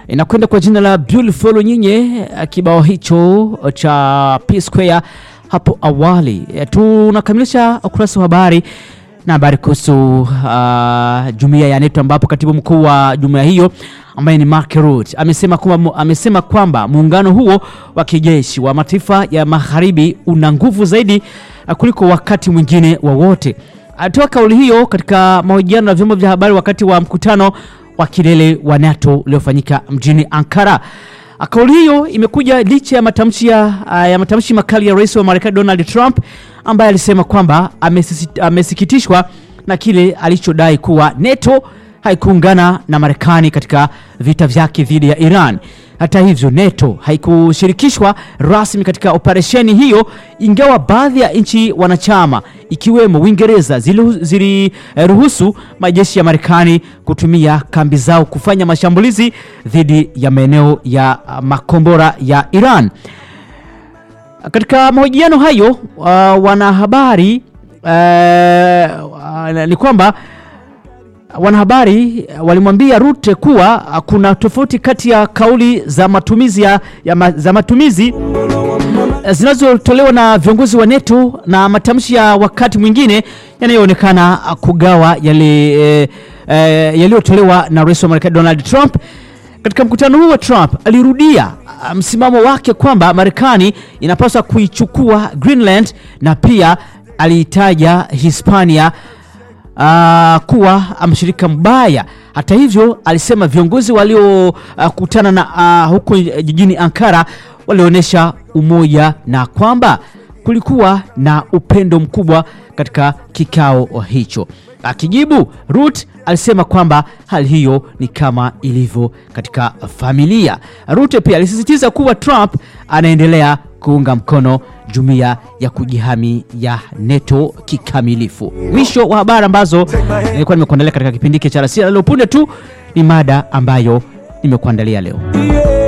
inakwenda kwa jina la Beautiful Nyinyi, kibao hicho cha P Square hapo awali. Tunakamilisha ukurasa wa habari na habari kuhusu uh, jumuiya ya NATO ambapo katibu mkuu wa jumuiya hiyo ambaye ni Mark Rutte amesema kwamba amesema kwamba muungano huo wa kijeshi wa mataifa ya magharibi una nguvu zaidi uh, kuliko wakati mwingine wowote. Alitoa kauli hiyo katika mahojiano na vyombo vya habari wakati wa mkutano wa kilele wa NATO uliofanyika mjini Ankara. Kauli hiyo imekuja licha ya matamshi ya, ya matamshi makali ya rais wa Marekani Donald Trump ambaye alisema kwamba amesikitishwa na kile alichodai kuwa NATO haikuungana na Marekani katika vita vyake dhidi ya Iran. Hata hivyo, NATO haikushirikishwa rasmi katika operesheni hiyo, ingawa baadhi ya nchi wanachama ikiwemo Uingereza ziliruhusu majeshi ya Marekani kutumia kambi zao kufanya mashambulizi dhidi ya maeneo ya makombora ya Iran. Katika mahojiano hayo uh, wanahabari uh, uh, ni kwamba wanahabari walimwambia Rutte kuwa kuna tofauti kati ya kauli za matumizi, ya, ya, za matumizi zinazotolewa na viongozi wa NATO na matamshi ya wakati mwingine yanayoonekana kugawa yale e, e, yaliyotolewa na rais wa Marekani Donald Trump. Katika mkutano huu wa Trump alirudia msimamo wake kwamba Marekani inapaswa kuichukua Greenland na pia aliitaja Hispania Uh, kuwa mshirika mbaya. Hata hivyo, alisema viongozi waliokutana uh, na uh, huko jijini Ankara walionyesha umoja na kwamba kulikuwa na upendo mkubwa katika kikao hicho. Akijibu, Rutte alisema kwamba hali hiyo ni kama ilivyo katika familia. Rutte pia alisisitiza kuwa Trump anaendelea kuunga mkono jumuiya ya kujihami ya NATO kikamilifu. Mwisho wa habari ambazo nilikuwa nimekuandalia katika kipindi hiki cha Alasiri. Leo punde tu ni mada ambayo nimekuandalia leo.